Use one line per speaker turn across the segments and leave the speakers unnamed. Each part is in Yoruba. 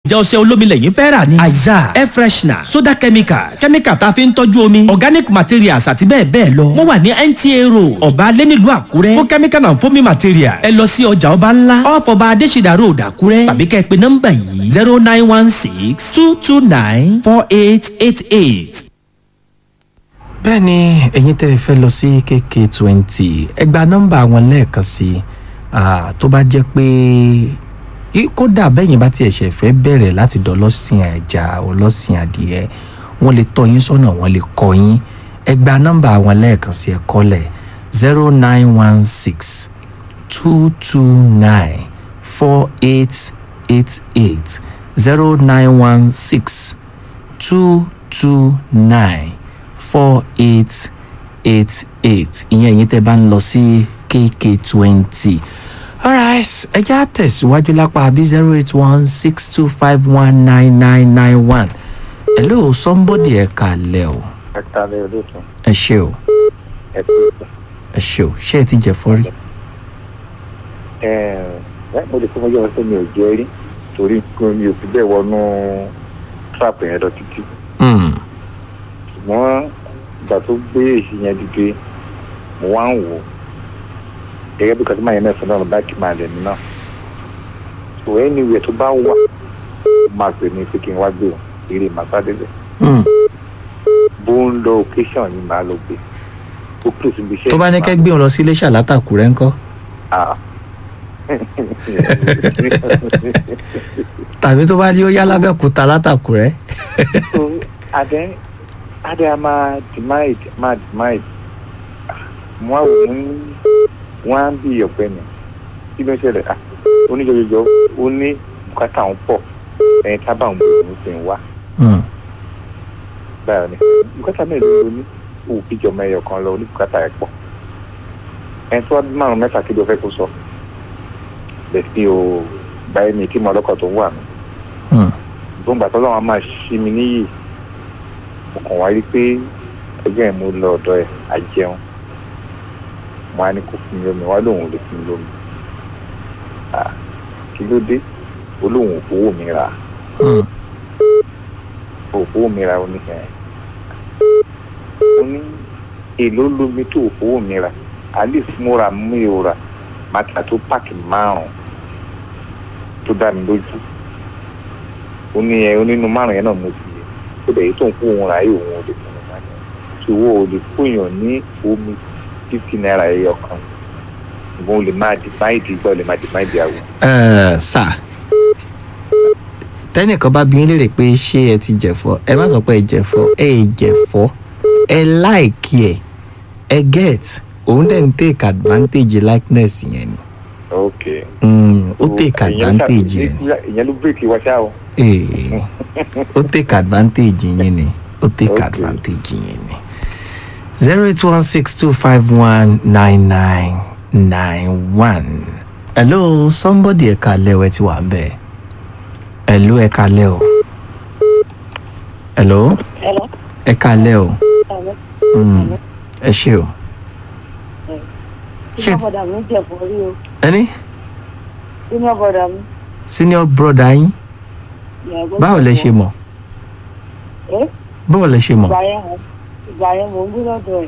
jẹ́ ọṣẹ olómi lẹ́yìn fẹ́ rà ní. aiza air freshener soda chemicals chemical tá a fi ń tọ́jú omi organic materials àti bẹ́ẹ̀ bẹ́ẹ̀ lọ. wọ́n wà ní nta road ọba alẹ́ nílùú àkúrẹ́ fún chemical and foaming material ẹ lọ sí ọjà ọba ńlá ọ̀fọ̀ba adésìdá road àkúrẹ́ tàbí kẹ́ ẹ pé nọ́mbà yìí zero nine one six two two nine four eight eight eight.
bẹ́ẹ̀ ni ẹ̀yin tẹ́ ẹ fẹ́ lọ sí kk twenty ẹ gba nọ́mbà wọn lẹ́ẹ̀kan sí i Ah, tó bá jẹ́ pé kí- kódà bẹ́yìn bá tiẹ̀ ṣẹ̀ fẹ́ bẹ̀rẹ̀ láti dọ́lọ́sìn ẹja ọlọ́sìn adìẹ wọ́n lè tọ́ yín sọ́nà wọ́n lè kọ́ yín ẹ gba nọ́mbà wọn lẹ́ẹ̀kan sí ẹ kọ́lẹ̀ zero nine one six two two nine four eight eight eight zero nine one six two two nine four eight eight eight ìyẹn ẹ̀yin tẹ́ bá ń lọ sí kk twenty alright ẹ já tẹ̀síwájú lápá bí zero eight one six two five one nine nine nine one hello somebody ẹ kàlẹ́ o
ẹ kálẹ̀ olóòtú
ẹ ṣe o
ẹ pé
ẹ ṣe o ṣé ẹ ti jẹ fọ́rí.
ẹ ẹ mo lè fún ọjọ́ pé mi ò jẹ́ rí torí pé mi ò fi bẹ́ẹ̀ wọnú trap yẹn lọ títí
Mm,
ṣùgbọ́n ìgbà tó gbé èsì yẹn dìde mo wá ń wò ó gẹ́gẹ́ bí kàtí máa yẹn mẹ́sàn-án náà báàkì máa lẹ̀ mí náà so anywhere tó bá wà ó máa pè mí pé kí n wá gbé o eré màsádélẹ̀
mm.
bó ń lọ occasion yìí máa lọ gbé ó kúrò síbi iṣẹ́
tó bá ní
yìí
kẹ́ gbé wọn lọ sí iléeṣẹ́ látàkùrẹ́ ńkọ́
máa-
tàbí tó bá ní ó yá lábẹ́òkúta látàkùrẹ́.
so adé adé a máa demand máa demand mo á wò ó wọn á bí ọ̀pẹ mi kí ló ń ṣẹlẹ̀ ah oníjọjọjọ ó ní bùkátà ń pọ̀ ẹ̀yìn tábà ń bọ̀ òun sì ń wá
Mm,
báyọ̀ ni bùkátà mélòó ló ní òun fi jọmọ ẹyọ kan lọ ní bùkátà ẹ̀ pọ̀ ẹni tó wá bí márùn mẹ́fà kí ló fẹ́ kó sọ bẹ́ẹ̀ sí o báyìí mi kí mo ọlọ́kọ̀ tó ń wà mí
mm.
tó ń gbà tọ́lọ́ wọn máa ṣí mi níyì mo kàn wá rí pé ẹgbẹ́ ẹ̀ mo lọ ọ̀dọ̀ ẹ̀ àjẹun mo á ní kó fún mi lómi wá lóun ò lè fún mi lómi Ah, kí ló dé ó lóun ò fowó mi rà
Mm.
ò fowó mi rà ó ní ẹ̀ mo ní èló lómi tó ò fowó mi rà àlè múra mi ò rà màtà tó páàkì márùn tó dá mi lójú ó ní ẹ onínú márùn yẹn náà mo ti yẹ ó dẹ̀ yìí tó ń kó òun rà yìí òun ò lè fún un máa yẹn tí owó ò lè fóyàn ní omi fifty naira ẹyọ kan ṣùgbọ́n o lè máa di máìdì gbọ́ o lè máa di máìdì àwọ̀.
Ẹ, sà tẹ́nìkan bá bí yín léèrè pé ṣé ẹ ti jẹ̀fọ́ ẹ má sọ pé ẹ jẹ̀fọ́ ẹ ì jẹ̀fọ́ ẹ láìkí ẹ ẹ get òun dẹ̀ ń take advantage likeness yẹn ni
ok.
Mm, ó
So,
take
ìyẹn ṣá-
advantage yẹn ni
ìyẹn ló bírèkì wá ṣá o.
Ee, ó take advantage yẹn ni ó take
Okay.
advantage yẹn ni zero eight one six two five one nine nine nine one hello somebody ẹ̀ka lẹ́wọ̀ ẹ ti wà ń bẹ̀ hello ẹ̀ka lẹ́ o hello
Hello.
ẹ̀ka lẹ́ o
Hello.
Mm, ẹ ṣe o Ṣé-
Senior brother mi jẹ̀ fún orí o.
ẹni
Senior brother mi.
senior brother yín
ìyàgbọ́
báwo lẹ ṣe mọ̀
Ẹ́
báwo lẹ ṣe mọ̀
ìgbà yẹn ìgbà yẹn mò ń gbé lọ́dọ̀ ẹ̀.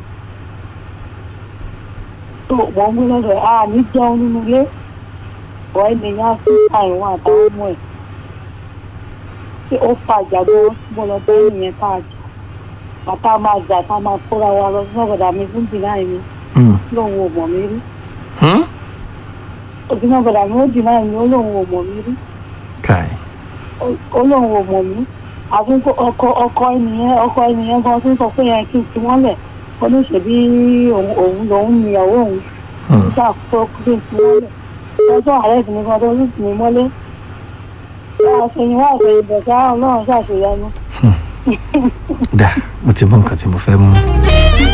Tó mò ń gbé lọ́dọ̀ ẹ̀. A ní jẹun nínú ilé. Ọ̀ ènìyàn sí àìwọ̀n àtàwọn ọmọ ẹ̀. Ṣé ó fa ìjàgbọ́ mo lọ bẹ́ ènìyàn tá a jà? Bàtà máa jà tá a máa kóra wa lọ sí ọ̀gọ̀dà mi fún dìnnà mi.
Mm.
Lóun ò mọ̀ mí rí.
Hmm?
Òbí náà gbọ́dọ̀ mi ó dìnnà mi ó lóun ò mọ̀ mí rí.
kai
olóhùn ò mọ̀ mí àfi kó ọkọ ọkọ ènìyàn ọkọ ènìyàn gan tó ń sọ pé yẹn kí n fi wọ́n lẹ̀ oníṣèbí òun òun lòun ní ìyàwó òun
Hmm.
nígbà tó kí n fi wọ́n lẹ̀ lọ́jọ́ ààrẹ sì ní kan tó sì ní mọ́lé àṣeyìn wá àṣeyìn bọ̀dá ọlọ́run ṣàṣeyanu.
dà mo ti mọ nǹkan tí mo fẹ́ mú.